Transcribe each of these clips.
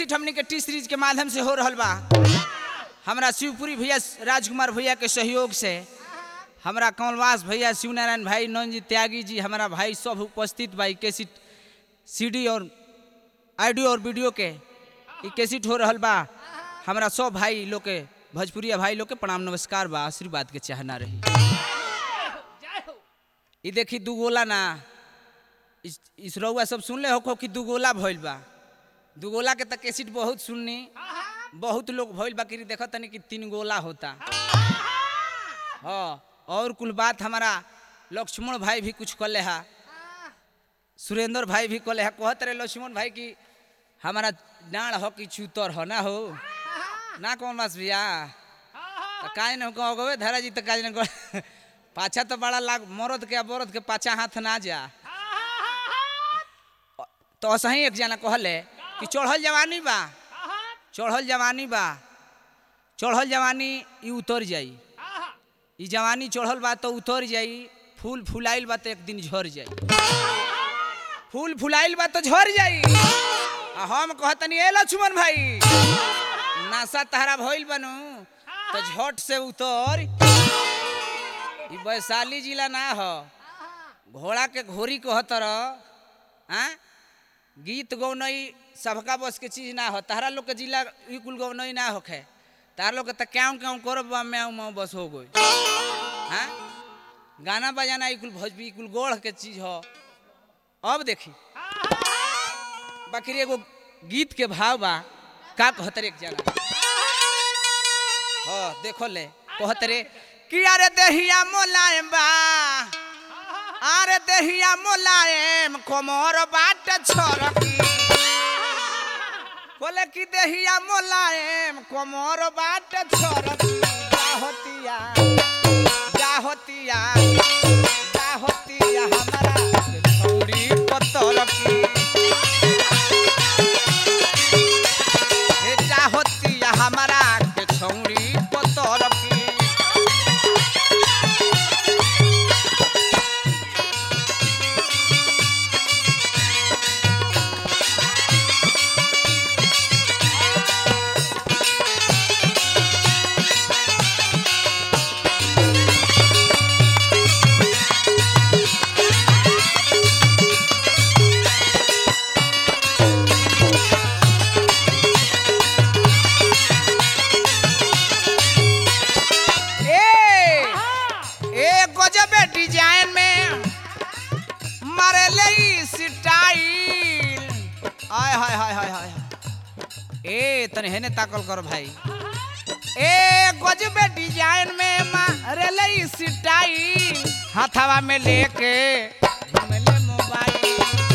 Cassette हमनी के T series के माध्यम से हो रहल बा हमरा शिवपुरी भैया राजकुमार भैया के सहयोग से हमरा कमलवास भैया शिवनारायण भाई नंद त्यागी जी हमारा भाई सब उपस्थित बा कैसेट सीडी और ऑडियो और वीडियो के ई कैसेट हो रहल बा हमरा सब भाई लोग के भोजपुरिया भाई लोग के प्रणाम नमस्कार बा आशीर्वाद के चाहना रही ई देखी दू गोला ना इस, इस रउआ सब सुनले हो कि दू गोला भइल बा दू गोला के त कैसेट बहुत सुननी बहुत लोग भइल बा कि देखो तनी कि तीन गोला होता हाँ और कुल बात हमारा लक्ष्मण भाई भी कुछ कले है सुरेंद्र भाई भी कले है कहत रहे लक्ष्मण भाई की हमारा डाँड़ हो कि चूतर हो ना हो ना कौन मास भैया तो काज न कहो गवे धरा जी तो काज न कहो पाछा तो बड़ा लाग मरद के बरद के पाछा हाथ ना जा तो सही एक जना कहले कि चढ़ल जवानी बा चढ़ल जवानी बा चढ़ल जवानी ई उतर जाई ई जवानी चढ़ल बा तो उतर जाई फूल फुलाइल बा तो एक दिन झड़ जाई फूल फुलाइल बा तो झड़ जाई आ हम कहतनी ए लक्ष्मण भाई नासा तहरा भइल बनू तो झट से उतर ई वैशाली जिला ना हो घोड़ा के घोड़ी कहतर हाँ गीत गौनई सबका बस के चीज ना हो तहरा लोग के जिला ई कुल गौनई ना होखे तार लोग के त क्यों क्यों करब मैं मैं बस हो गई हाँ गाना बजाना ई कुल भोजपुरी ई कुल गोढ़ के चीज हो अब देखी बाकी एगो गीत के भाव बा का कहतर एक जना हो देखो ले कहतरे कि अरे देहिया मोलायम बा अरे देहिया मोलायम कोमर बाट छोरकी बोले कि देहिया मोलायम कोमर बाट छोरकी जा होतिया जा होतिया जा होतिया हमारा छौरी पत्थर की हे जा होतिया हमारा के छौरी पत्थर की ए ए गजबे डिजाइन में मारे ले स्टाइल आय हाय हाय हाय हाय ए तने हेने ताकल कर भाई ए गजबे डिजाइन में मारे ले स्टाइल हाथवा में लेके घूमले मोबाइल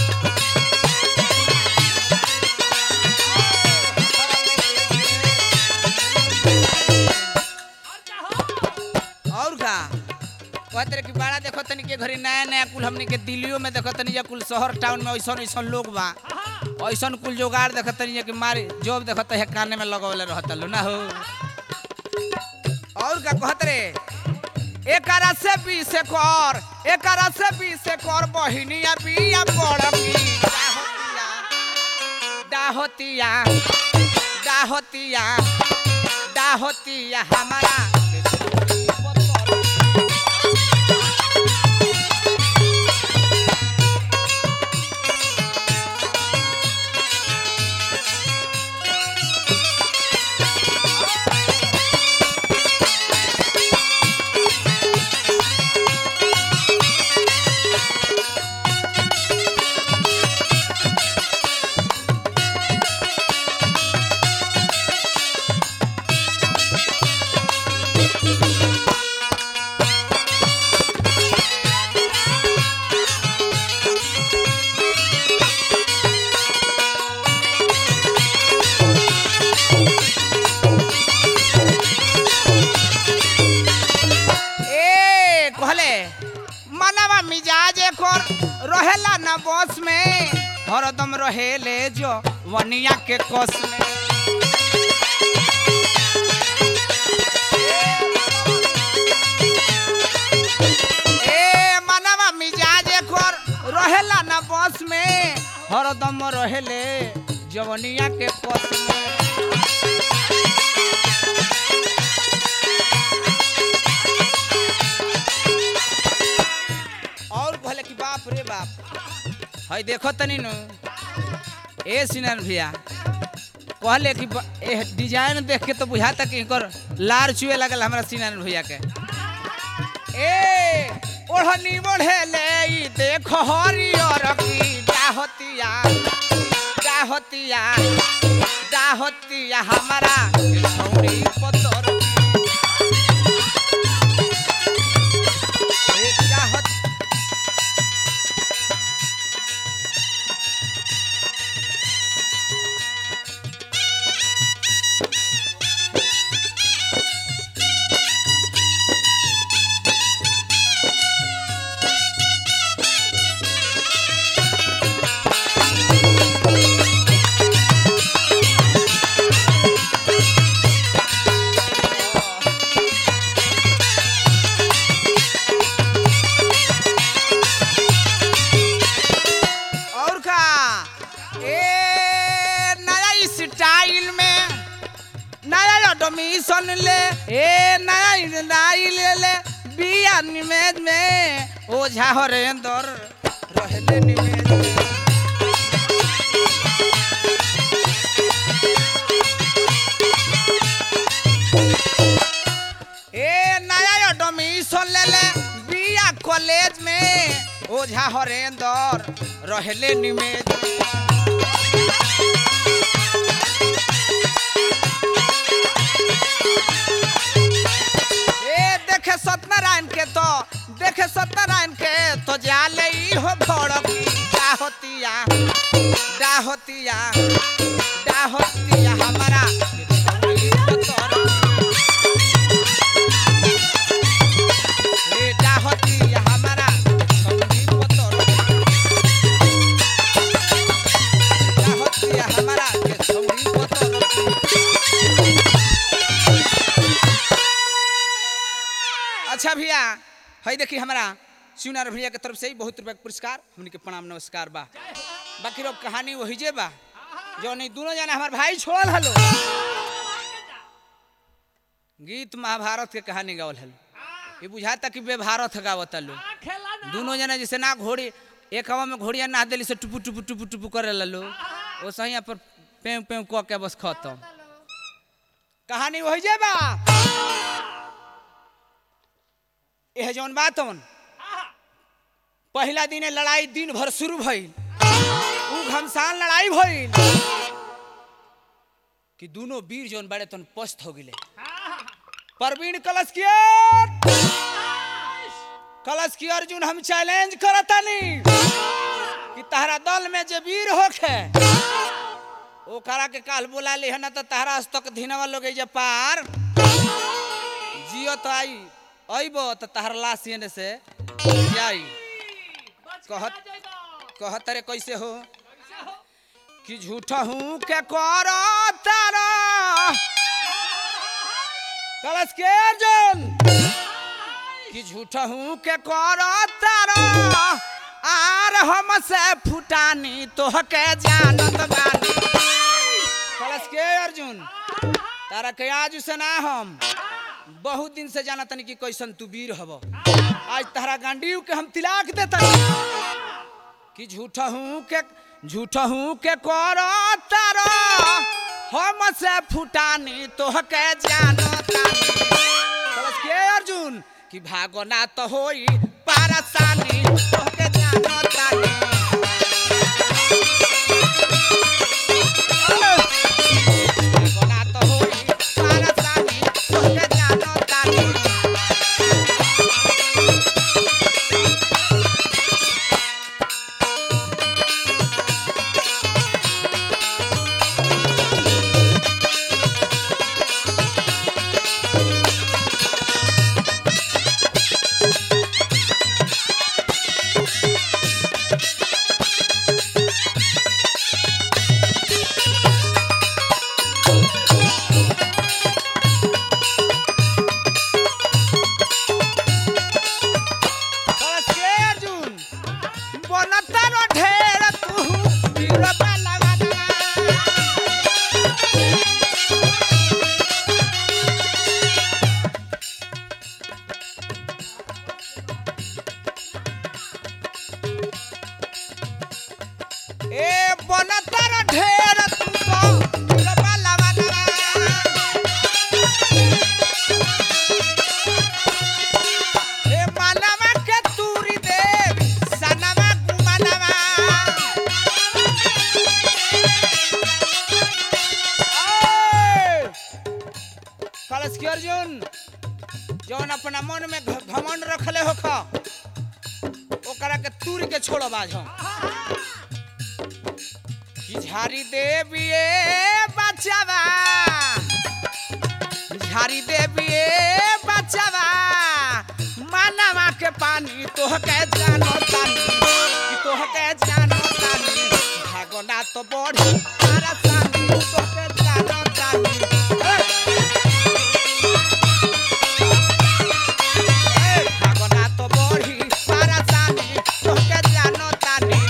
और का कहते रहे कि बड़ा देखो तनी के घरी नया नया कुल हमनी के दिल्लियों में देखो तनी या कुल शहर टाउन में ऐसन ऐसन लोग बा ऐसन कुल जोगाड़ देखो तनी या कि मारी जॉब देखो तो काने में लगवले रहत लो ना हो और का कहत रे एकरा से बीस से कर एकरा से बीस से कर बहिनिया बिया बड़की डाहोतिया डाहोतिया डाहोतिया हमारा ए कहले मनवा मिजाज एकर रहेला ना बस में हरदम रहेले जो वनिया के कस में ए बस में हरदम रहेले जवनिया के पस में और कहले कि बाप रे बाप हई देखो तनी नु ए सिनन भैया कहले कि ब- ए डिजाइन देख के तो बुझाता कि इनकर लार चुए लगल हमरा सिनन भैया के ए ओढ़नी बढ़ेले ई देखो हरियर की डाहतिया डाहतिया डाहतिया हमारा छौरी पतर ए डाहत और का ए नया स्टाइल में नया एडमिशन ले ए नया स्टाइल ले बिया निमेज में ओझा हरेंदर रहले निमेज में ए नया एडमिशन ले ले बिया कॉलेज में ओझा हरेंदर रहले निमेज में ए देखे सत्यनारायण के तो देखे सत्यनारायण के तो जाले ई हो भड़की डाहतिया डाहतिया डाहतिया हमारा ए डाहतिया हमारा छौरी पतर डाहतिया हमारा के छौरी पतर अच्छा भैया हई देखी हमारा शिवनारायण भैया के तरफ से ही बहुत रुपया के पुरस्कार हमनी के प्रणाम नमस्कार बा बाकी अब कहानी वही जे बा जो नहीं दोनों जना हमार भाई छोड़ल हलो गीत महाभारत के कहानी गावल हलो ये बुझाता कि बेभारत गावत लो दोनों जना जैसे ना घोड़ी एक हवा में घोड़िया ना दिली से टुपू टुपू टुपू टुपू करे ललो वो सही यहाँ पर पेव पेव कह के बस खत्म कहानी वही जे बा यह जौन बात हन पहला दिन लड़ाई दिन भर शुरू भइल ऊ घमसान लड़ाई भइल कि दोनों वीर जौन बड़े तन पस्त हो गिले परवीन कलश किया कलश की अर्जुन हम चैलेंज करतानी कि तहरा दल में जे वीर होखे ओकरा के काल बोला ले ना तो तहरा तक धिनवा लोग जे पार जियो तो आई अइबो तो तहर लाश एने से जाई कहत कहत रे कैसे हो कि झूठा हूँ के करो तारा कलश के अर्जुन कि झूठा हूँ के करो तारा आर हम से फुटानी तोह के जानत बानी कलश के अर्जुन तारा के आज से ना हम बहुत दिन से जाना तनी कि कैसन तू वीर हब आज तहरा गांडीव के हम तिलाक देता कि झूठा हूँ के झूठा हूँ के करो तारा हम से फुटानी तोह के जानो तानी कलश के अर्जुन कि भागो ना तो होई पारसानी तोह के जानो तानी भागो ना तो होई पारसानी तोह के जानो तानी कलश की अर्जुन जौन अपना मन में घ- घमंड रखले हो खा ओकरा के तूर के छोड़ो बाज हम कि झारी देविए बचावा झारी देविए बचावा मानवा के पानी तोह के जानो तानी कि तोह के जानो तानी भागना तो बढ़ी तारा सानी तोह के जानो तानी ए! ए, भागना तो बढ़ी तारा सानी तोह के जानो तानी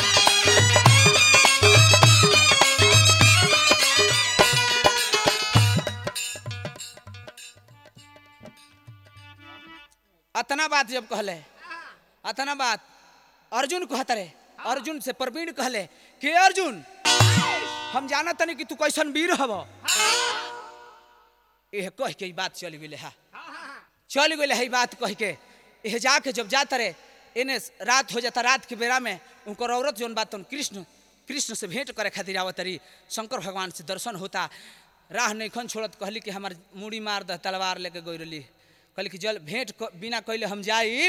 अतना बात जब कहले अतना बात अर्जुन कहत रे अर्जुन से प्रवीण कहले कि अर्जुन हम जानत तनी कि तू कैसन वीर हब एह कह के ई बात चल गेले हा चल गेले है ई बात कह के एह जाके जब जात रे एने रात हो जाता रात के बेरा में उनकर औरत जोन बात उन कृष्ण कृष्ण से भेंट करे खातिर आवत रही शंकर भगवान से दर्शन होता राह नैखन छोड़त कहली कि हमार मुड़ी मार दह तलवार लेके गई रही कहली कि जल भेंट क- बिना कैले हम जाई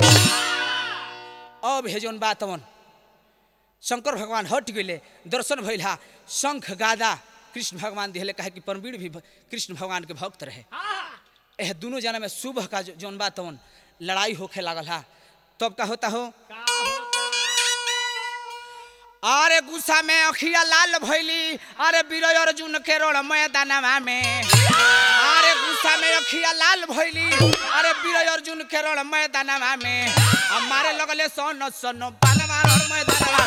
अब हे जोन बात अवन शंकर भगवान हट गए दर्शन भइल हा शंख गादा कृष्ण भगवान दिहले कहे कि परमवीर भी भ- कृष्ण भगवान के भक्त रहे एह दोनों जना में सुबह का जो- जोन बात अवन लड़ाई होखे लागल हा तब का होता हो अरे गुस्सा में अखिया लाल भइली अरे बीर अर्जुन के रण मैदानवा में अरे गुस्सा में अखिया लाल भइली अरे बीर अर्जुन के रण मैदानवा में आ मारे लगले सन सन बालवा रण मैदानवा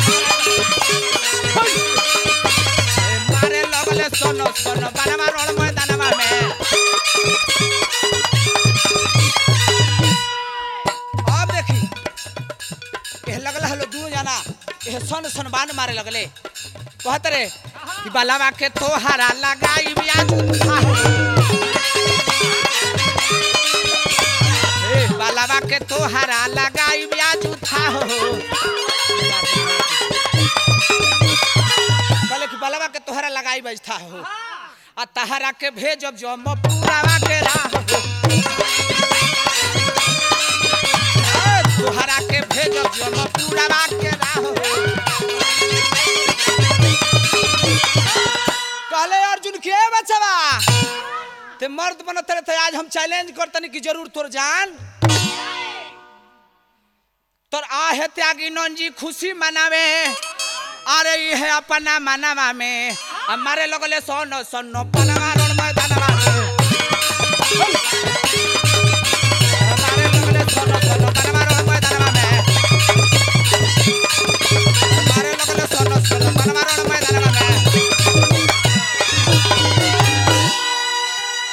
में ए, मारे लगले सन सन बालवा रण मैदानवा में अब देखी एह लगल हलो दू जना एह सन सन बाण मारे लगले कहत रे कि बालावा के तोहारा लगाई ब्याज ए बालावा के तोहारा लगाई ब्याज उठा हो कहले कि बालावा के तोहारा लगाई ब्याज था हो आ तहारा के भेजब जो हम पूरावा के राह हो ए, तोहरा के भेजब जो हम पूरावा के राह हो कहले अर्जुन के बचवा ते मर्द बनत रहे थे आज हम चैलेंज करतनी कि जरूर तोर जान तोर आहे त्यागी नंजी खुशी मनावे अरे ये है अपना मनावा में हमारे लगले सोन सोन पलवा रण मैदानवा में